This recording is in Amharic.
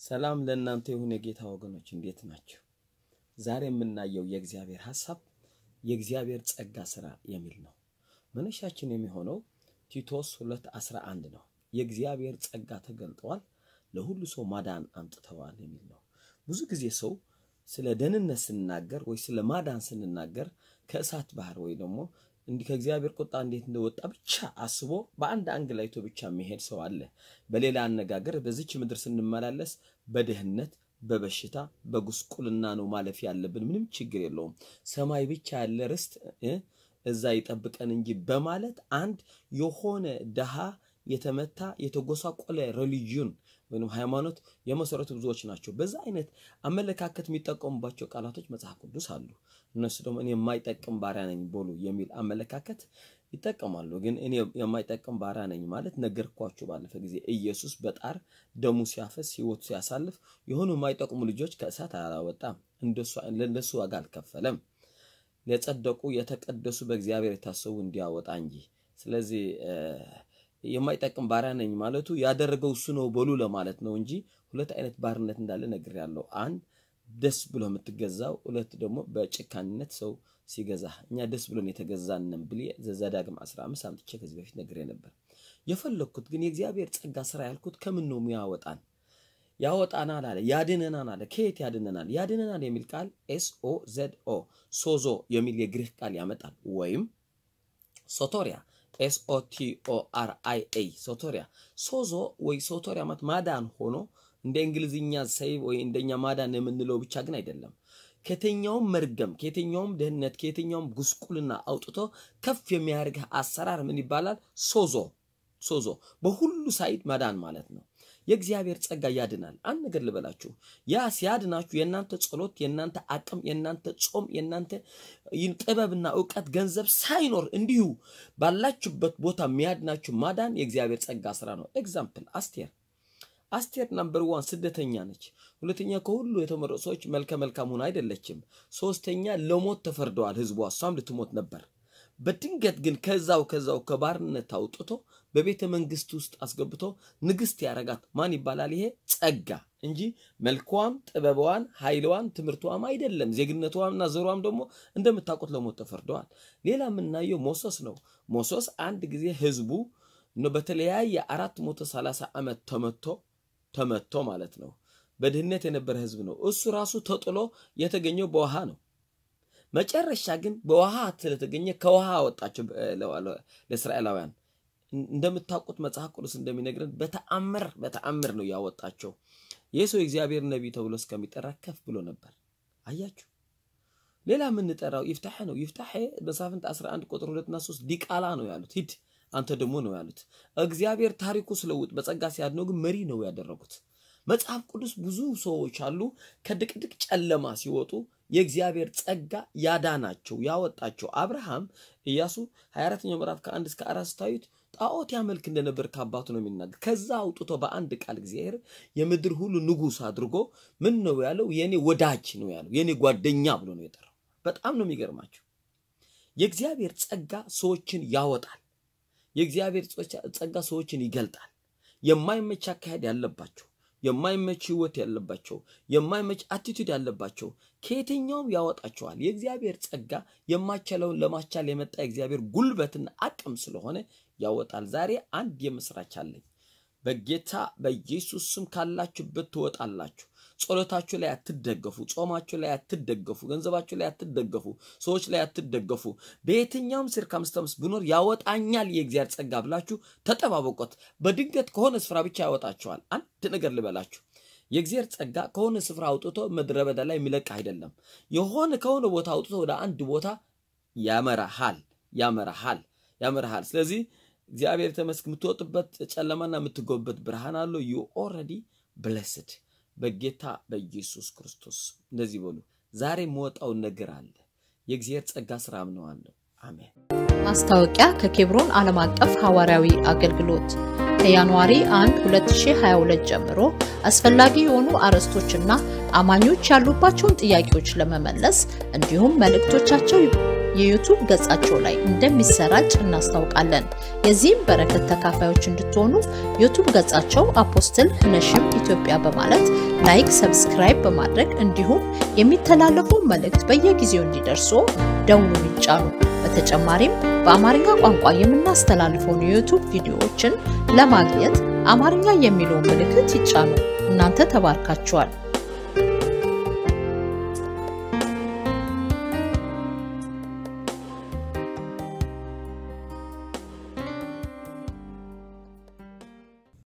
ሰላም ለእናንተ ይሁን የጌታ ወገኖች፣ እንዴት ናቸው? ዛሬ የምናየው የእግዚአብሔር ሐሳብ የእግዚአብሔር ጸጋ ሥራ የሚል ነው። መነሻችን የሚሆነው ቲቶስ 2:11 ነው። የእግዚአብሔር ጸጋ ተገልጠዋል፣ ለሁሉ ሰው ማዳን አምጥተዋል የሚል ነው። ብዙ ጊዜ ሰው ስለ ደህንነት ስንናገር ወይ ስለ ማዳን ስንናገር ከእሳት ባህር ወይ ደግሞ እንዲህ ከእግዚአብሔር ቁጣ እንዴት እንደወጣ ብቻ አስቦ በአንድ አንግል አይቶ ብቻ የሚሄድ ሰው አለ። በሌላ አነጋገር በዚች ምድር ስንመላለስ በድህነት በበሽታ በጉስቁልና ነው ማለፍ ያለብን። ምንም ችግር የለውም። ሰማይ ብቻ ያለ ርስት እዛ ይጠብቀን እንጂ በማለት አንድ የሆነ ድሃ የተመታ የተጎሳቆለ ሬሊጂዮን ወይም ሃይማኖት የመሰረቱ ብዙዎች ናቸው። በዛ አይነት አመለካከት የሚጠቀሙባቸው ቃላቶች መጽሐፍ ቅዱስ አሉ። እነሱ ደግሞ እኔ የማይጠቅም ባሪያ ነኝ በሉ የሚል አመለካከት ይጠቀማሉ። ግን እኔ የማይጠቅም ባሪያ ነኝ ማለት ነገርኳችሁ ባለፈ ጊዜ ኢየሱስ በጣር ደሙ ሲያፈስ ሕይወቱ ሲያሳልፍ የሆኑ የማይጠቅሙ ልጆች ከእሳት አላወጣም፣ ለእነሱ ዋጋ አልከፈለም። ለጸደቁ የተቀደሱ በእግዚአብሔር የታሰቡ እንዲያወጣ እንጂ። ስለዚህ የማይጠቅም ባሪያ ነኝ ማለቱ ያደረገው እሱ ነው በሉ ለማለት ነው እንጂ ሁለት አይነት ባርነት እንዳለ ነግሬያለሁ። አንድ ደስ ብሎ የምትገዛው፣ ሁለት ደግሞ በጭካኔነት ሰው ሲገዛ። እኛ ደስ ብሎን የተገዛንን ብዬ ዘዳግም 15 አምጥቼ ከዚህ በፊት ነግሬ ነበር። የፈለግኩት ግን የእግዚአብሔር ጸጋ ስራ ያልኩት ከምን ነው የሚያወጣን? ያወጣናል አለ፣ ያድነናል አለ። ከየት ያድነናል? ያድነናል የሚል ቃል ኤስ ኦ ዘድ ኦ ሶዞ የሚል የግሪክ ቃል ያመጣል። ወይም ሶቶሪያ ኤስ ኦ ቲ ኦ አር አይ ኤ ሶቶሪያ ሶዞ ወይ ሶቶሪያ ማለት ማዳን ሆኖ እንደ እንግሊዝኛ ሰይብ ወይ እንደኛ ማዳን የምንለው ብቻ ግን አይደለም። ከየትኛውም መርገም፣ ከየትኛውም ድህነት፣ ከየትኛውም ጉስቁልና አውጥቶ ከፍ የሚያደርግህ አሰራር ምን ይባላል? ሶዞ ሶዞ በሁሉ ሳይድ ማዳን ማለት ነው። የእግዚአብሔር ጸጋ ያድናል። አንድ ነገር ልበላችሁ፣ ያ ሲያድናችሁ የእናንተ ጸሎት፣ የእናንተ አቅም፣ የእናንተ ጾም፣ የእናንተ ጥበብና እውቀት፣ ገንዘብ ሳይኖር እንዲሁ ባላችሁበት ቦታ የሚያድናችሁ ማዳን የእግዚአብሔር ጸጋ ስራ ነው። ኤግዛምፕል አስቴር አስቴር ናምበር ዋን ስደተኛ ነች። ሁለተኛ ከሁሉ የተመረጡ ሰዎች መልከ መልካም ሆና አይደለችም። ሶስተኛ ለሞት ተፈርደዋል ህዝቧ፣ እሷም ልትሞት ነበር። በድንገት ግን ከዛው ከዛው ከባርነት አውጥቶ በቤተ መንግስት ውስጥ አስገብቶ ንግስት ያረጋት ማን ይባላል? ይሄ ጸጋ እንጂ መልኳም፣ ጥበቧን፣ ኃይሏን፣ ትምህርቷም አይደለም። ዜግነቷምና ዘሯም ደግሞ እንደምታውቁት ለሞት ተፈርደዋል። ሌላ የምናየው ሞሶስ ነው። ሞሶስ አንድ ጊዜ ህዝቡ በተለያየ አራት መቶ ሰላሳ ዓመት ተመቶ ተመቶ ማለት ነው። በድህነት የነበረ ህዝብ ነው። እሱ ራሱ ተጥሎ የተገኘው በውሃ ነው። መጨረሻ ግን በውሃ ስለተገኘ ከውሃ አወጣቸው ለእስራኤላውያን። እንደምታውቁት መጽሐፍ ቅዱስ እንደሚነግረን በተአምር በተአምር ነው ያወጣቸው። ይህ ሰው የእግዚአብሔር ነቢይ ተብሎ እስከሚጠራ ከፍ ብሎ ነበር። አያችሁ። ሌላ የምንጠራው ይፍታሐ ነው። ይፍታሐ መሳፍንት 11 ቁጥር 2 እና 3 ዲቃላ ነው ያሉት። ሂድ አንተ ደግሞ ነው ያሉት። እግዚአብሔር ታሪኩ ስለውጥ በጸጋ ሲያድነው ግን መሪ ነው ያደረጉት። መጽሐፍ ቅዱስ ብዙ ሰዎች አሉ ከድቅድቅ ጨለማ ሲወጡ የእግዚአብሔር ጸጋ ያዳናቸው ያወጣቸው። አብርሃም ኢያሱ 24ኛው ምዕራፍ ከአንድ እስከ አራት ስታዩት ጣዖት ያመልክ እንደነበር ከአባቱ ነው የሚናገር። ከዛ አውጥቶ በአንድ ቃል እግዚአብሔር የምድር ሁሉ ንጉሥ አድርጎ ምን ነው ያለው? የኔ ወዳጅ ነው ያለው፣ የኔ ጓደኛ ብሎ ነው የጠራው። በጣም ነው የሚገርማቸው። የእግዚአብሔር ጸጋ ሰዎችን ያወጣል። የእግዚአብሔር ጸጋ ሰዎችን ይገልጣል። የማይመች አካሄድ ያለባቸው የማይመች ህይወት ያለባቸው የማይመች አቲቱድ ያለባቸው ከየትኛውም ያወጣቸዋል። የእግዚአብሔር ጸጋ የማይቻለውን ለማስቻል የመጣ የእግዚአብሔር ጉልበትና አቅም ስለሆነ ያወጣል። ዛሬ አንድ የምስራች አለኝ። በጌታ በኢየሱስ ስም ካላችሁበት ትወጣላችሁ። ጸሎታችሁ ላይ አትደገፉ፣ ጾማችሁ ላይ አትደገፉ፣ ገንዘባችሁ ላይ አትደገፉ፣ ሰዎች ላይ አትደገፉ። በየትኛውም ሲርካምስታንስ ብኖር ያወጣኛል የእግዚአብሔር ጸጋ ብላችሁ ተጠባበቆት። በድንገት ከሆነ ስፍራ ብቻ ያወጣችኋል። አንድ ነገር ልበላችሁ፣ የእግዚአብሔር ጸጋ ከሆነ ስፍራ አውጥቶ ምድረ በዳ ላይ የሚለቅ አይደለም። የሆነ ከሆነ ቦታ አውጥቶ ወደ አንድ ቦታ ያመራሃል፣ ያመራሃል፣ ያመራሃል። ስለዚህ እግዚአብሔር ተመስክ የምትወጥበት ጨለማና የምትጎበት ብርሃን አለው። ዩ ኦልሬዲ ብለስድ በጌታ በኢየሱስ ክርስቶስ እንደዚህ በሉ። ዛሬ የምወጣውን ነገር አለ። የእግዚአብሔር ጸጋ ስራ አምነዋለሁ። አሜን። ማስታወቂያ ከኬብሮን ዓለም አቀፍ ሐዋርያዊ አገልግሎት ከጃንዋሪ 1 2022 ጀምሮ አስፈላጊ የሆኑ አርዕስቶችና አማኞች ያሉባቸውን ጥያቄዎች ለመመለስ እንዲሁም መልእክቶቻቸው የዩቱብ ገጻቸው ላይ እንደሚሰራጭ እናስታውቃለን። የዚህም በረከት ተካፋዮች እንድትሆኑ ዩቱብ ገጻቸው አፖስትል ህነሽም ኢትዮጵያ በማለት ላይክ፣ ሰብስክራይብ በማድረግ እንዲሁም የሚተላለፉ መልእክት በየጊዜው እንዲደርሱ ደውሉን ይጫኑ። በተጨማሪም በአማርኛ ቋንቋ የምናስተላልፈውን የዩቱብ ቪዲዮዎችን ለማግኘት አማርኛ የሚለውን ምልክት ይጫኑ። እናንተ ተባርካችኋል።